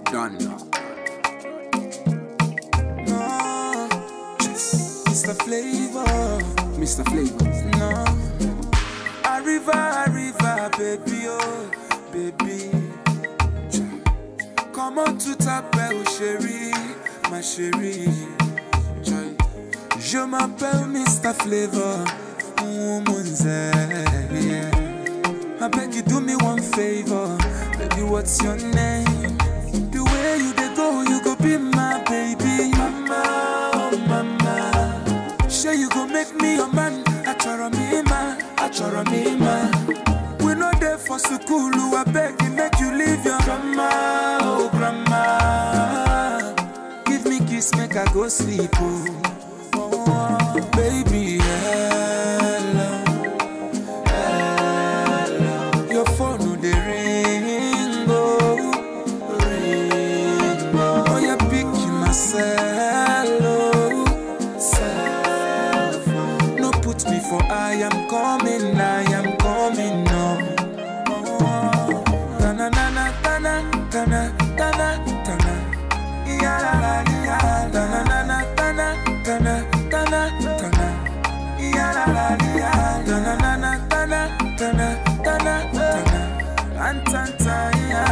Done. No, Mr. Flavor, Mr. Flavor. no. Arriva, arriva, baby, oh, baby. Comment tout t'appelle, chérie, ma chérie. Joy. Je m'appelle Mr. Flavor, woman's yeah. I beg you do me one favor, baby. What's your name? The way you dey go, you go be my baby, mama, oh mama. Sure you go make me your man, achoro me ma, achoro me ma. We no there for school, I beg you make you leave your grandma, oh grandma. Give me kiss, make I go sleep, oh, oh baby, hello. Your phone no dey ring, oh, ring, oh. Oh, you pick myself, oh, self. No put me for I am coming, I am coming, no. Oh, tana na tana, tana, tana, tana. Ya la la ya, tana na na tana, tana, tana, tana. Ya la la ya, tana na na tana, tana, tana, tana. Rantanta ya,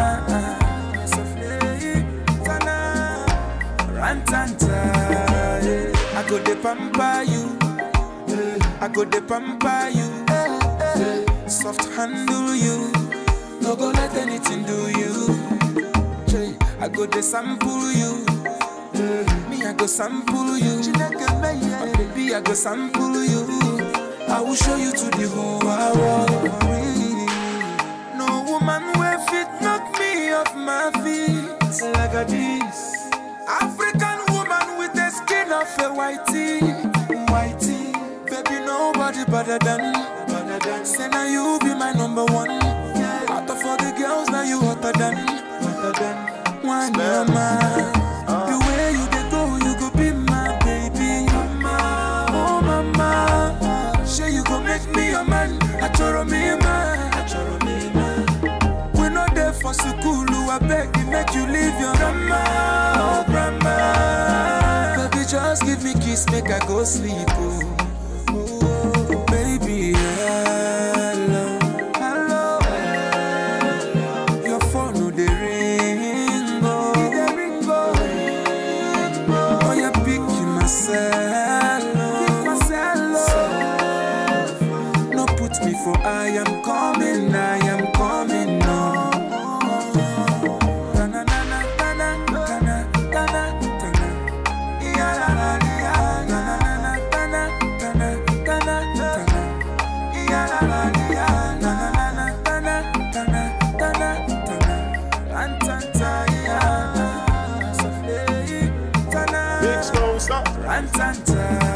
sofle tana. Rantanta, yeah. I go de pamper you, I go de pamper you, soft handle you, no go let anything do you. Jay, I go de sample you. Me, I go sample you. My baby, I go sample you. I will show you to the whole world. No woman will fit knock me off my feet like a this. African woman with the skin of a whitey, whitey. Baby, nobody better than, better than. Say now you be my number one. Out of all the girls, now you hotter than, hotter than. One mama. The way you dey go, you go be my baby. Mama, oh mama. Say you go make me your man. Achoro me man. Achoro me man. We no there for school, I beg you make you leave your grandma, oh grandma. Baby, just give me kiss, make I go sleep, oh. Oh, baby, hello, hello, hello. Your phone no dey ring, oh, dey ring, oh, ring, oh. Oh, you pick myself, oh, myself, oh. No put me for I am coming, I am coming, no. Tana, tana, tana, tana, tana, tana. Ya, la, la, ya. Tana, tana, tana, tana, tana. Ya, la, la, ya. Tana, tana, tana, tana, tana. Rantanta, ya. Sofle, tana. Big Snow, stop. Rantanta,